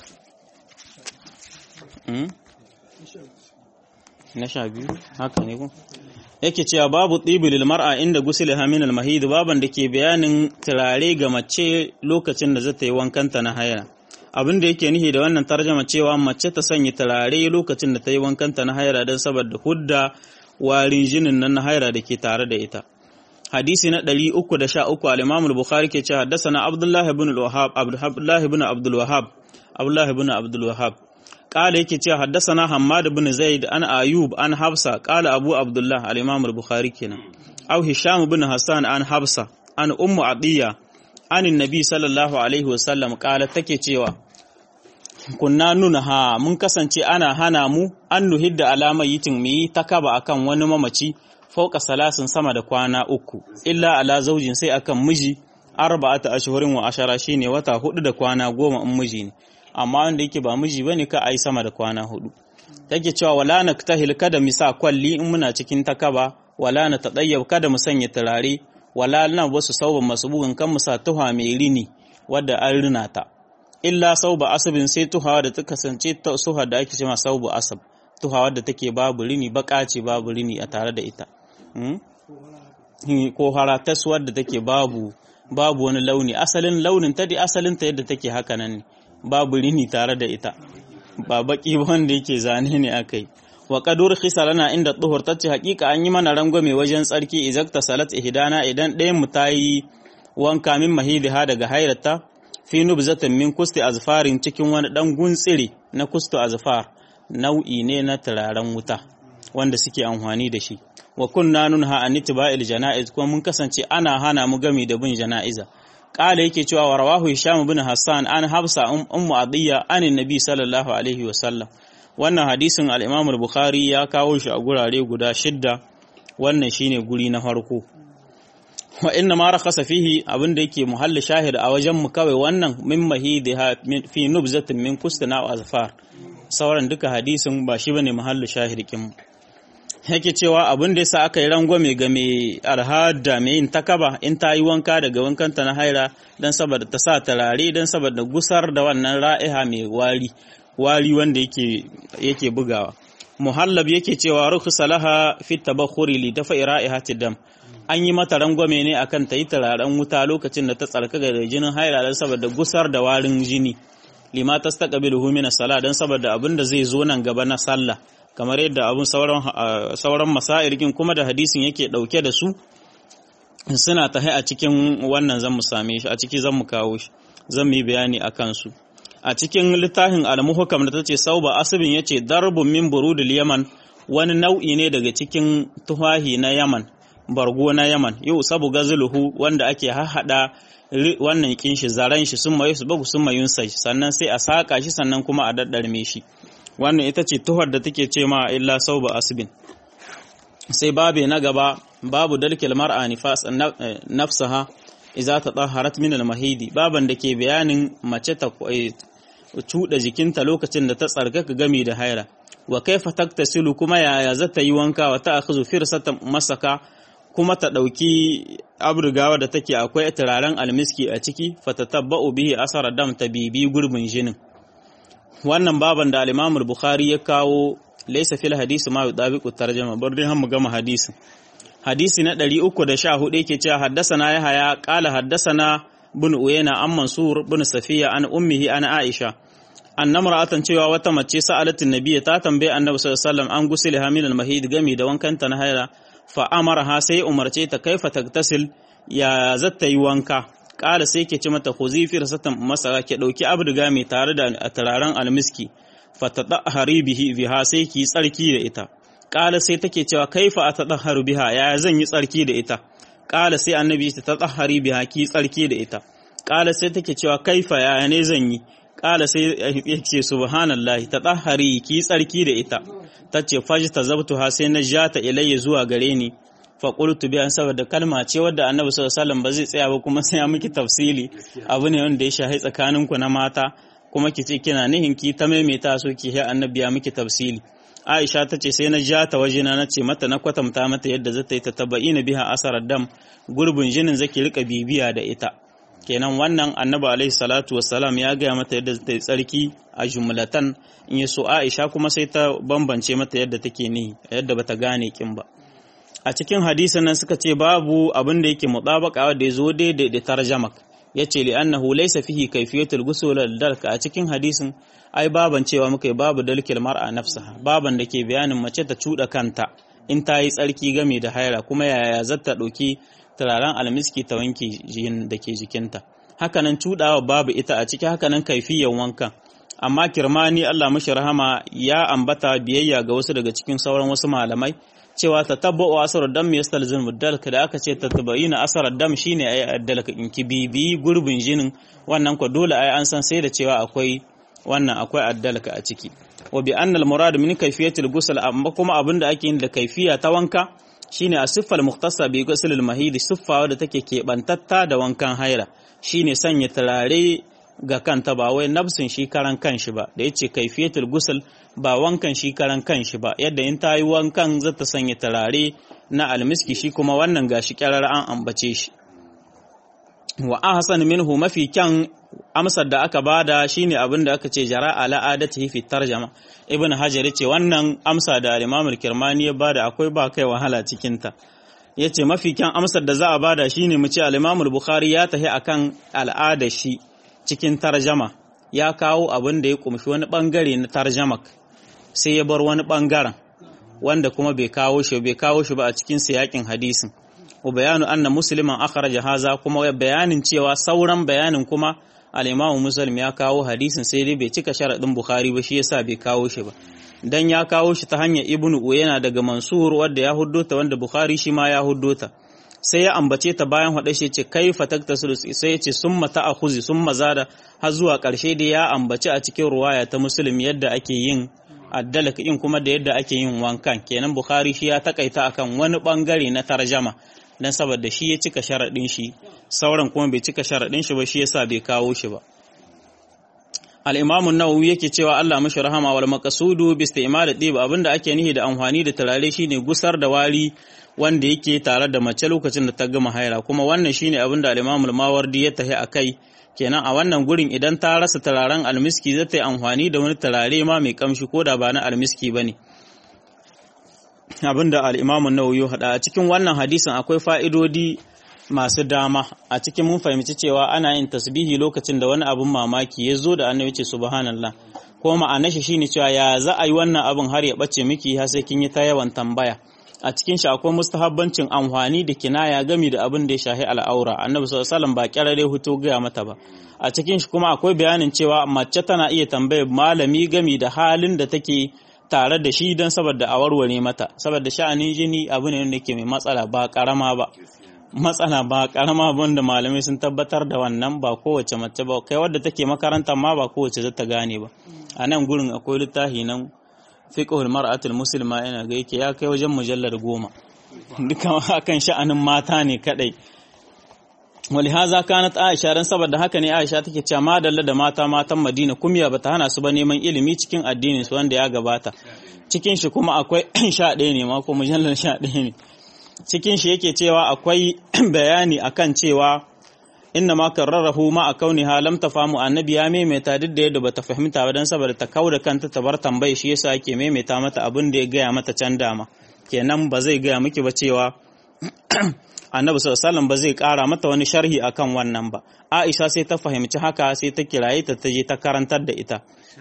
na sha biyu haka ne ko yake cewa babu tsibilil mar'a inda gusili haminal mahid baban da ke bayanin turare ga mace lokacin da zata yi wankanta na haya abin da yake nihi da wannan tarjama cewa mace ta sanya turare lokacin da ta yi wankanta na haira don saboda hudda warin jinin nan na haira da ke tare da ita hadisi na 313 al-Imam al-Bukhari ke cewa haddathana Abdullah ibn al-Wahhab Abdullah ibn Abdul Wahhab Abdullah ibn Abdul Wahhab qala yake cewa haddathana Hammad ibn Zaid an Ayub an Hafsa qala Abu Abdullah al-Imam al-Bukhari kenan aw Hisham ibn Hassan an Hafsa an Ummu Atiya an Nabi sallallahu alaihi wasallam qala take cewa kunna nuna ha mun kasance ana hana mu an nuhidda alama yitin mu yi takaba akan wani mamaci fauka salasin sama da kwana uku illa ala zaujin sai akan miji arba'ata ashhurin wa ashara shine wata hudu da kwana goma in miji ne amma wanda yake ba miji bane ka ai sama da kwana hudu take cewa wala naktahil kada mu sa kwalli in muna cikin takaba wala na tadayyab kada mu sanya turare wala na wasu sauban masbugun kan mu sa tuha mai rini wadda an rina ta illa sauba asabin sai tuha da ta kasance ta suha da ake cewa saubu asab tuha wadda take babu rini baka ce babu rini a tare da ita ko haratas wadda take babu babu wani launi asalin launin ta dai asalin ta yadda take haka nan ne babu rini tare da ita ba baki wanda yake zane ne akai wa qadur khisalana inda tuhur tace hakika an yi mana rangwame wajen tsarki izakta salat ihdana idan ɗayan mu tayi wanka min mahidiha daga hairata fi nubzatin min kusti azfarin cikin wani dan guntsire na kustu azfar nau'i ne na turaren wuta wanda suke amfani da shi wa kunna nunha an itba'il janaiz kuma mun kasance ana hana mu gami da bin janaiza qala yake cewa wa rawahu hisham ibn hassan an hafsa ummu adiyya anin nabi sallallahu alaihi wa sallam wannan hadisin al-imam al-bukhari ya kawo shi a gurare guda shidda wannan shine guri na farko wa inna ma rakhasa fihi abinda yake muhalli shahid a wajen mu kawai wannan min mahidiha fi nubzatin min kustina wa azfar sauran duka hadisin ba shi bane muhalli shahid kin yake cewa abin da yasa aka yi rangwame ga mai alhada mai yin takaba in ta yi wanka daga wankanta na haira don saboda ta sa turare don saboda gusar da wannan ra'iha mai wari wari wanda yake yake bugawa muhallab yake cewa rukhsa laha fi tabakhuri li dafa ra'ihati dam an yi mata rangwame ne akan ta yi turaren wuta lokacin da ta tsarkaka da jinin haila dan saboda gusar da warin jini lima tastaqbiluhu min as-salah dan saboda abin da zai zo nan gaba na sallah kamar yadda abun sauran sauran masairkin kuma da hadisin yake dauke da su suna tahi a cikin wannan zan mu same shi a ciki zan mu kawo shi zan yi bayani akan su a cikin littafin al-muhkam da tace sauba asibin yace darbun min burudil yaman wani nau'i ne daga cikin tuhahi na yaman bargo na yaman yau sabu gazuluhu wanda ake hahada wannan kin shi zaran shi sun mayu su bagu sun mayun sai sannan sai a saka shi sannan kuma a daddarme shi wannan ita ce tuhar da take ce ma illa sauba asibin sai babe na gaba babu dalkil mar'a nifas nafsaha idza tatahharat min al-mahidi baban da ke bayanin mace ta cuɗa jikinta lokacin da ta tsarkaka gami da haira wa kaifa taktasilu kuma yaya za ta yi wanka wa ta akhuzu firsatan masaka kuma ta ɗauki abrigawa da take akwai turaren almiski a ciki fatatabba'u bihi asara dam ta bibi gurbin jinin wannan baban da al-Imam bukhari ya kawo laysa fil hadisi ma yudabiqu tarjama bar dai mu gama hadisin hadisi na 314 yake cewa haddasana yahaya qala haddasana bin uyayna an mansur bin safiya an ummihi an aisha anna mar'atan cewa wata mace sa'alatin nabiyyi ta tambaye annabi sallallahu alaihi wasallam an gusili hamil al-mahid gami da wankanta na haila fa amaraha sai umarce ta kaifa tagtasil ya zatta yi wanka kala sai ke ci mata khuzi fi rasatan masara ke dauki abdiga mai tare da turaren almiski fatadahari bihi biha sai ki tsarki da ita kala sai take cewa kaifa atadahharu biha ya zan yi tsarki da ita kala sai annabi ta tadahhari biha ki tsarki da ita kala sai take cewa kaifa ya ne zan yi kala sai ya ce subhanallahi tadahhari ki tsarki da ita tace faji tazabtuha sai na jata ilayya zuwa gare ni fa qultu bi an saboda kalma ce wadda annabi sallallahu alaihi wasallam ba zai tsaya ba kuma sai ya miki tafsili abu ne wanda ya shahi tsakaninku na mata kuma ki ce kina nihin ki ta maimaita so ki sai annabi ya miki tafsili Aisha ta ce sai na ja ta wajena na ce mata na kwatanta mata yadda zata yi ta tabba'ina biha asarar dam gurbin jinin zaki rika bibiya da ita kenan wannan annabi alaihi salatu wassalam ya gaya mata yadda zata yi tsarki a jumlatan in yi so Aisha kuma sai ta bambance mata yadda take ni yadda bata gane kin ba a cikin hadisin nan suka ce babu abin da yake mutabaka da ya zo daidai da tarjamak yace li annahu laysa fihi kayfiyatul ghusl dalka a cikin hadisin ai baban cewa muka yi babu dalkil mar'a nafsaha baban da ke bayanin mace ta cuda kanta in ta yi tsarki game da haira kuma yaya zata ɗauki turaren almiski ta wanke jihin da ke jikinta hakanan cudawa babu ita a ciki hakanan kaifiyan wankan amma kirmani Allah mashi rahama ya ambata biyayya ga wasu daga cikin sauran wasu malamai cewa ta tabba'u asarar dam ya stalzin muddalka da aka ce ta tabayina asarar dam shine ayi addalka in ki bibi gurbin jinin wannan ko dole ai an san sai da cewa akwai wannan akwai addalka a ciki wa bi annal murad min kayfiyatil ghusl amma kuma abinda ake yin da kaifiya ta wanka shine a siffal muhtasa bi ghusl al mahid siffa wadda take kebantatta da wankan haira shine sanya turare ga kanta ba wai nafsin shi karan kanshi ba da yace kaifiyatul ghusl ba wankan shi karan kanshi ba yadda in ta yi wankan zata sanya turare na almiski shi kuma wannan gashi kyarar an ambace shi wa ahsan minhu mafi kyan amsar da aka bada shine abin da aka ce jara ala adatihi fi tarjama ibn hajar yace wannan amsa da al-imam al-kirmani ya bada akwai ba kai wahala cikin ta yace mafi kyan amsar da za a bada shine mu ce al-imam al-bukhari ya tahi akan al'ada shi cikin tarjama ya kawo abin da ya kumshi wani bangare na tarjamak sai ya bar wani bangaren wanda kuma bai kawo shi bai kawo shi ba a cikin siyakin hadisin wa bayanu anna musliman akhraja haza kuma bayanin cewa sauran bayanin kuma al-Imam Muslim ya kawo hadisin sai dai bai cika sharadin Bukhari ba shi yasa bai kawo shi ba dan ya kawo shi ta hanyar Ibn Uyayna daga Mansur wanda ya huddota wanda Bukhari shi ma ya huddota sai ya ambace ta bayan hada shi ce kaifa taktasiru sai ya ce summa ta'khuzi summa zada har zuwa karshe da ya ambace a cikin ruwaya ta Muslim yadda ake yin addalaka in kuma da yadda ake yin wankan kenan Bukhari shi ya takaita akan wani bangare na tarjama dan saboda shi ya cika sharaɗin shi sauran kuma bai cika sharaɗin shi ba shi yasa bai kawo shi ba al-imam an-nawawi yake cewa Allah mashi rahama wal maqsudu bi istimal dib abinda ake nihi da amfani da turare shine gusar da wari wanda yake tare da mace lokacin da ta gama haira kuma wannan shine abinda al-imam al-mawardi ya tahi akai kenan a wannan gurin idan ta rasa turaren almiski zai ta yi amfani da wani turare ma mai kamshi ko da ba na almiski ba ne abinda al'imamun nawawi haɗa a cikin wannan hadisin akwai fa'idodi masu dama a cikin mun fahimci cewa ana yin tasbihi lokacin da wani abin mamaki ya zo da annabi ce subhanallah ko ma'anar shi shine cewa ya za a yi wannan abin har ya bace miki har sai kin yi ta yawan tambaya a cikin shi akwai mustahabbancin amfani da kinaya gami da abin da ya shahi al'aura annabi sallallahu alaihi wasallam ba kyarare hutu gaya mata ba a cikin shi kuma akwai bayanin cewa mace tana iya tambayar malami gami da halin da take tare da shi don saboda a warware mata saboda sha'anin jini abu ne wanda ke mai matsala ba karama ba matsala ba karama wanda malamai sun tabbatar da wannan ba kowace mace ba kai wadda take makaranta ma ba kowace zata gane ba a nan gurin akwai littafi nan fiqhul mar'atul muslima yana ga yake ya kai wajen mujallar goma duka akan sha'anin mata ne kadai walihaza kanat aisha dan saboda haka ne aisha take cewa madalla da mata matan madina kumya bata hana su ba neman ilimi cikin addinin su wanda ya gabata cikin shi kuma akwai sha ɗaya ne ma ko mujallar sha ɗaya ne cikin shi yake cewa akwai bayani akan cewa inna ma karrarahu ma a kauniha lam tafamu annabi ya maimaita duk da yadda bata fahimta ba dan saboda ta kauda kanta ta bar tambaye shi yasa yake maimaita mata abin da ya gaya mata can dama kenan ba zai gaya miki ba cewa annabi sallallahu ba zai kara mata wani sharhi akan wannan ba aisha sai ta fahimci haka sai ta kiraye ta ta je ta karantar da ita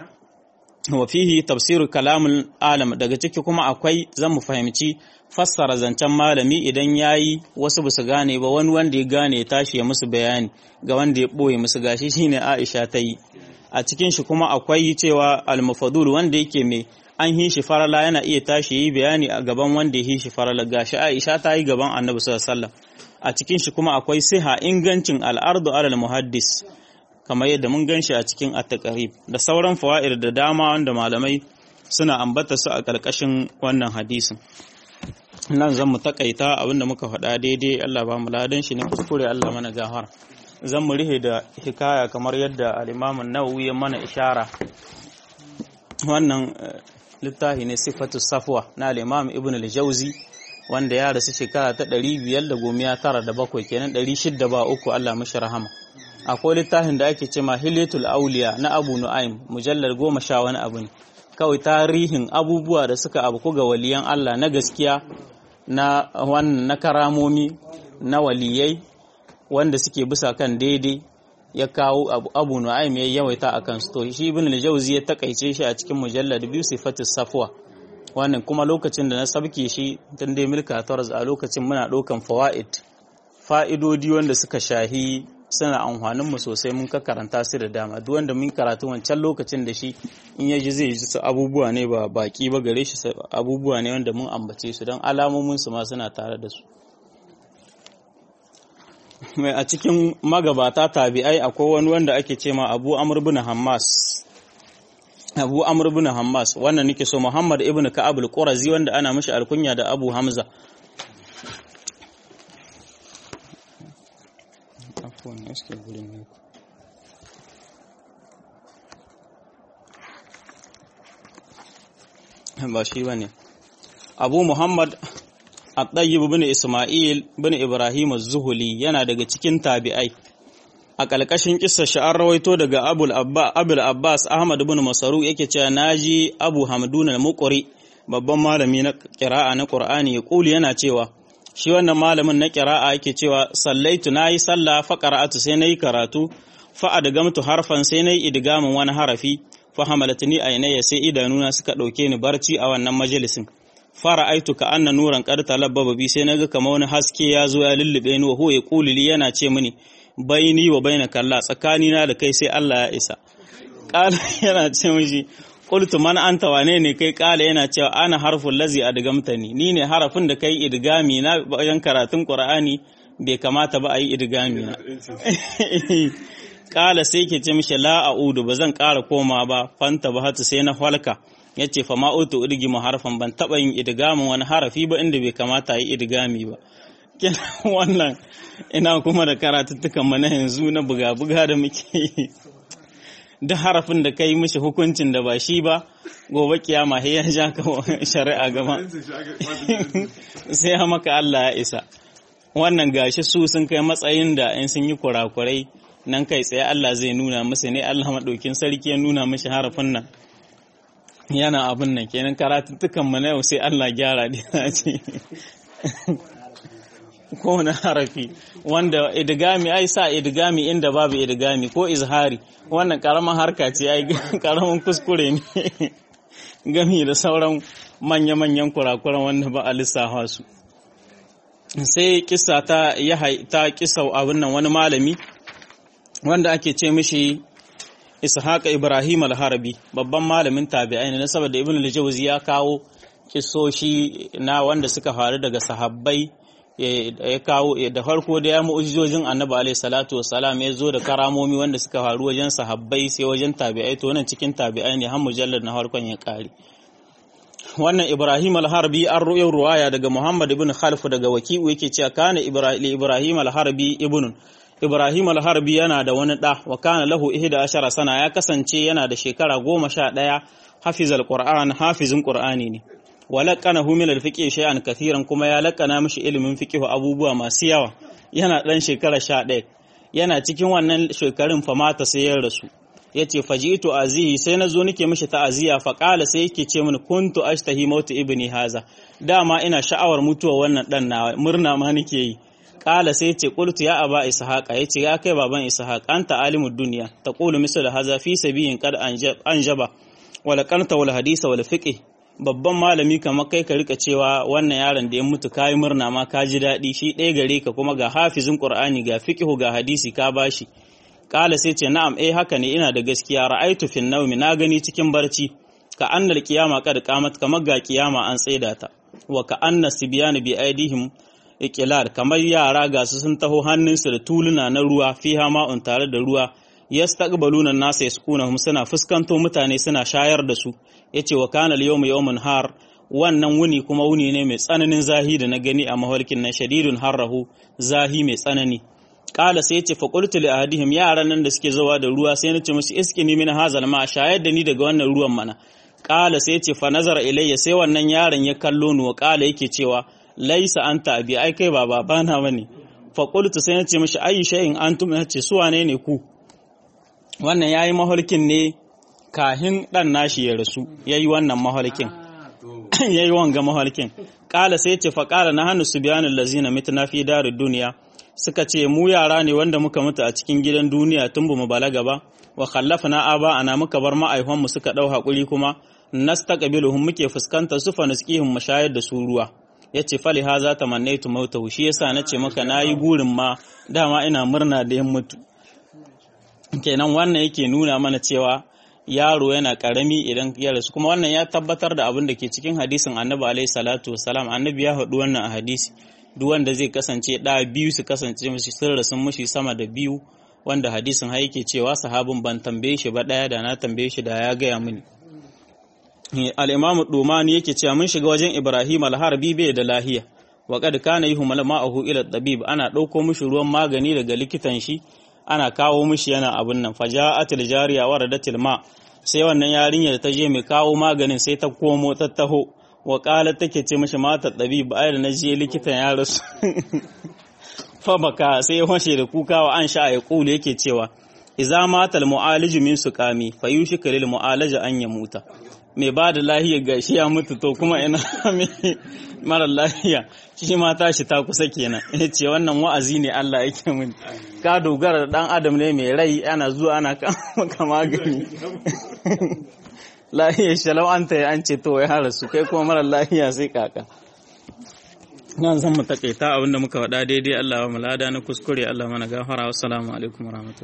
wa fihi tafsirul kalamul alam daga ciki kuma akwai zan mu fahimci fassara zancen malami idan yayi wasu basu gane ba wani wanda ya gane ya tashi ya musu bayani ga wanda ya boye musu gashi shine Aisha ta yi a cikin shi kuma akwai cewa al-mufadul wanda yake mai an yi shi farala yana iya tashi yi bayani a gaban wanda ya yi shi farala gashi Aisha ta yi gaban Annabi sallallahu alaihi wasallam a cikin shi kuma akwai siha ingancin al-ardu alal muhaddis kamar yadda mun gan shi a cikin at-taqrib da sauran fawaid da dama wanda malamai suna ambata su a ƙarƙashin wannan hadisin nan zan mu takaita abinda muka faɗa daidai Allah ba mu ladan shi ne kuskure Allah mana gahar zan mu rihe da hikaya kamar yadda al-Imam an-Nawawi ya mana ishara wannan littafi ne sifatu safwa na al-Imam Ibn al-Jawzi wanda ya rasu shekara ta 597 kenan 600 ba uku Allah mashi rahama akwai littafin da ake cewa Hilyatul Auliya na Abu Nu'aym mujallar goma sha wani abu ne kawai tarihin abubuwa da suka abu ga waliyan Allah na gaskiya na wannan na karamomi na waliyai wanda suke bisa kan daidai ya kawo abu, abu nu'aym ya yawaita a kan to shi ibn al-jawzi ya takaice shi a cikin mujallad biyu sifatus safwa wannan kuma lokacin da na sabke shi tun dai milka taraz a lokacin muna ɗaukan fawaid fa'idodi wanda suka shahi suna amfanin mu sosai mun ka karanta su da dama duk wanda mun karatu wancan lokacin da shi in yaji zai ji su abubuwa ne ba baki ba gare shi abubuwa ne wanda mun ambace su don alamomin su ma suna tare da su mai a cikin magabata tabi'ai akwai wani wanda ake ce ma Abu Amr bin Hammas Abu Amr bin Hammas wannan nake so Muhammad ibn Ka'ab al-Qurazi wanda ana mishi alkunya da Abu Hamza afuwan eske gurin ne ba shi ba ne abu muhammad at-tayyib bin isma'il bin ibrahim az-zuhuli yana daga cikin tabi'ai a ƙalƙashin kissa sha'ar rawaito daga abul abba abul abbas ahmad bin masaru yake cewa naji abu hamdun al-muqri babban malami na qira'a na qur'ani ya kuli yana cewa shi wannan malamin na ƙira'a yake cewa sallaitu na yi sallah fa qara'atu sai na yi karatu fa adgamtu harfan sai na yi idgamin wani harafi fa hamalatni aynaya sai idanuna suka ɗauke ni barci a wannan majalisin fara aitu ka anna nuran qad talabbaba bi sai naga kamar wani haske ya zo ya lullube ni wa huwa yaqulu li yana ce mini baini wa bainaka Allah tsakani na da kai sai Allah ya isa qala yana ce mishi qultu man anta wane ne kai kala yana cewa ana harful lazi adgamtani ni ne harafin da kai idgami na bayan karatun qur'ani bai kamata ba a yi idgami na kala sai ke ce mishi la a'udu ba zan ƙara koma ba fanta ba hatu sai na halka yace fa ma utu idgimu harfan ban taba yin idgamin wani harafi ba inda bai kamata a yi idgami ba wannan ina kuma da karatuttukan mana yanzu na buga-buga da muke yi duk harafin da ka yi mishi hukuncin da ba shi ba gobe kiyama ya ja ka shari'a gaba sai ya maka Allah ya isa wannan gashi su sun kai matsayin da in sun yi kurakurai nan kai tsaye Allah zai nuna masa ne Allah maɗaukin sarki ya nuna mashi harafin nan yana abin nan kenan karatuttukan mu na yau sai Allah gyara da ce kowane harafi wanda idigami ai sa idigami inda babu idigami ko izhari wannan karamin harka ce ai karamin kuskure ne gami da sauran manya-manyan kurakuran wanda ba a lissafa su sai kisa ta ta kisa abin nan wani malami wanda ake ce mishi ishaqa ibrahim al-harabi babban malamin tabi'ai ne saboda ibn al-jawzi ya kawo kisoshi na wanda suka faru daga sahabbai ya kawo da farko da ya mu'ujizojin annabi alaihi salatu wassalam ya zo da karamomi wanda suka faru wajen sahabbai sai wajen tabi'ai to wannan cikin tabi'ai ne har mujallar na farkon ya kare wannan ibrahim al-harbi an ru'ayar ruwaya daga muhammad ibn khalf daga waki'u yake cewa kana ibrahim al-harbi ibnun ibrahim al-harbi yana da wani da wa kana lahu ihda ashara sana ya kasance yana da shekara goma sha ɗaya hafizal qur'an hafizin qur'ani ne wa laqanahu min al-fiqh shay'an kathiran kuma ya laqana mishi ilimin fiqh abubuwa masu yawa yana dan shekara 11 yana cikin wannan shekarun fa mata sai ya rasu yace fajitu azihi sai nazo nake mishi ta'aziya fa qala sai yake ce mini kuntu ashtahi mautu ibni haza dama ina sha'awar mutuwa wannan dan na murna ma nake yi qala sai yace qultu ya aba ishaqa yace ya kai baban ishaq anta alimud dunya taqulu misal haza fi sabiyin qad anjaba wala qarta wal hadisa wal fiqh babban malami kamar kai ka rika cewa wannan yaron da ya mutu kayi murna ma ka ji daɗi shi ɗaya gare ka kuma ga hafizin qur'ani ga fiqhu ga hadisi ka bashi kala sai ce na'am eh haka ne ina da gaskiya ra'aitu fin nawmi na gani cikin barci ka annal qiyama kad qamat kamar ga kiyama an tsaida ta wa ka anna sibyana bi aidihim iqlal kamar yara ga su sun taho hannunsu da tuluna na ruwa fiha ma'un tare da ruwa yastaqbaluna an-nasa yaskunahum suna fuskanto mutane suna shayar da su yace wa kana al-yawmu yawmun har wannan wuni kuma wuni ne mai tsananin zahi da na gani a mahalkin nan shadidun harrahu zahi mai tsanani kala sai yace fa qultu li ahadihim yaran nan da suke zuwa da ruwa sai nace musu iskini min hazal ma shayar da ni daga wannan ruwan mana kala sai yace fa nazara ilayya sai wannan yaron ya kallo ni wa kala yake cewa laisa anta abi ai kai ba babana bane fa qultu sai nace mishi ayi shay'in antum nace su wane ne ku wannan yayi mahalkin ne kahin dan nashi ya rasu yayi wannan mahalkin yayi wanga mahalkin kala sai yace fa kala na hannu subyanul lazina mitna fi darid dunya suka ce mu yara ne wanda muka mutu a cikin gidan duniya tun bamu balaga ba wa khallafna aba ana muka bar ma'aihon mu suka dau hakuri kuma nastaqbiluhum muke fuskantar su fa nasqihum mashayar da su ruwa yace fali haza tamannaitu mautahu shi yasa nace maka nayi burin ma dama ina murna da yan mutu kenan wannan yake nuna mana cewa yaro yana karami idan ya rasu kuma wannan ya tabbatar da abin da ke cikin hadisin annabi alaihi salatu wasalam annabi ya haɗu wannan a hadisi duk wanda zai kasance ɗa biyu su kasance mashi sun rasu mashi sama da biyu wanda hadisin ha yake cewa sahabin ban tambaye shi ba ɗaya da na tambaye shi da ya gaya mini al-imamu dumani yake cewa mun shiga wajen ibrahim al-harbi bai da lahiya wa kad kana yuhmal ma'ahu ila tabib ana ɗauko mishi ruwan magani daga likitan shi ana kawo mishi yana abun nan faja'atil jariya waradatil ma sai wannan yarinyar ta je mai kawo maganin sai ta komo ta taho wa kala take ce mishi mata dabi ba da na je likitan ya rasu fa baka sai washe da kuka wa an sha ya kulu yake cewa idza matal mu'aliju min suqami fayushika lil mu'alaja an yamuta mai ba da lahiya ga shi ya mutu to kuma ina mara lahiya shi ma tashi ta kusa kenan ya ce wannan wa'azi ne Allah yake mun ka dogara da dan adam ne mai rai ana zuwa ana maka magani lahiya shalau an ta an ce to ya rasu kai kuma mara lahiya sai kaka nan zan mu takaita abinda muka faɗa daidai Allah wa mulada na kuskure Allah mana gafara wassalamu alaikum warahmatullahi